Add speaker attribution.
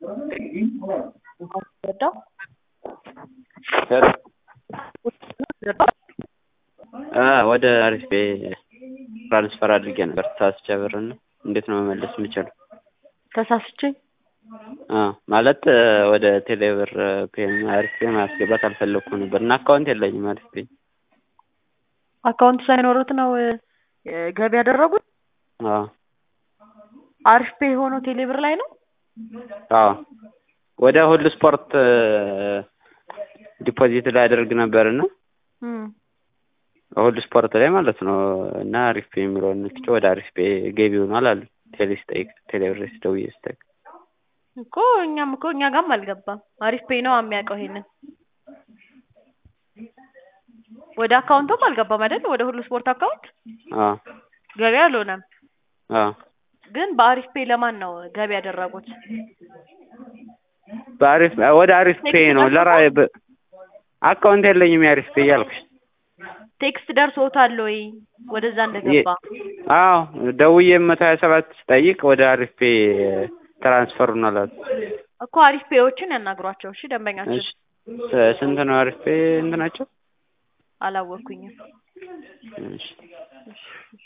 Speaker 1: ወጣው
Speaker 2: ወደ አሪፍ ቤ ትራንስፈር አድርጌ ነበር ተሳስቼ ብርና እንዴት ነው መመለስ የምችለው?
Speaker 1: ተሳስቼ
Speaker 2: ማለት ወደ ቴሌብር ፔን አሪፍ ፔ ማስገባት አልፈለግኩም ነበር እና አካውንት የለኝም አሪፍ ፔ
Speaker 1: አካውንት ሳይኖሩት ነው ገቢ ያደረጉት?
Speaker 2: አዎ
Speaker 1: አሪፍ ፔ የሆነው ቴሌብር ላይ ነው?
Speaker 2: አዎ ወደ ሁሉ ስፖርት ዲፖዚት ላይ አደርግ ነበርና ሁሉ ስፖርት ላይ ማለት ነው እና አሪፍ ፔ የሚለውን ነክቼ ወደ አሪፍ ፔ ገቢ ሆኗል አሉ ቴሌ ስጠይቅ ቴሌብር ደውዬ ስጠይቅ
Speaker 1: እኮ እኛም እኮ እኛ ጋርም አልገባም። አሪፍ ፔ ነው የሚያውቀው ይሄንን። ወደ አካውንቱም አልገባም አይደል? ወደ ሁሉ ስፖርት አካውንት
Speaker 2: አዎ
Speaker 1: ገቢ አልሆነም።
Speaker 2: አዎ
Speaker 1: ግን በአሪፍ ፔ ለማን ነው ገቢ ያደረጉት?
Speaker 2: በአሪፍ ወደ አሪፍ ፔ ነው ለራ አካውንት የለኝም የአሪፍ ፔ እያልኩሽ
Speaker 1: ቴክስት ደርሶታል ወይ ወደዛ እንደገባ?
Speaker 2: አዎ ደውዬ መቶ ሀያ ሰባት ስጠይቅ ወደ አሪፍ ፔ ትራንስፈር ሆኗል አሉ።
Speaker 1: እኮ አሪፍ ፔዎችን ያናግሯቸው እሺ። ደንበኛችን
Speaker 2: እሺ ስንት ነው አሪፍ ፔ እንትናቸው?
Speaker 1: አላወቅኩኝም።
Speaker 2: እሺ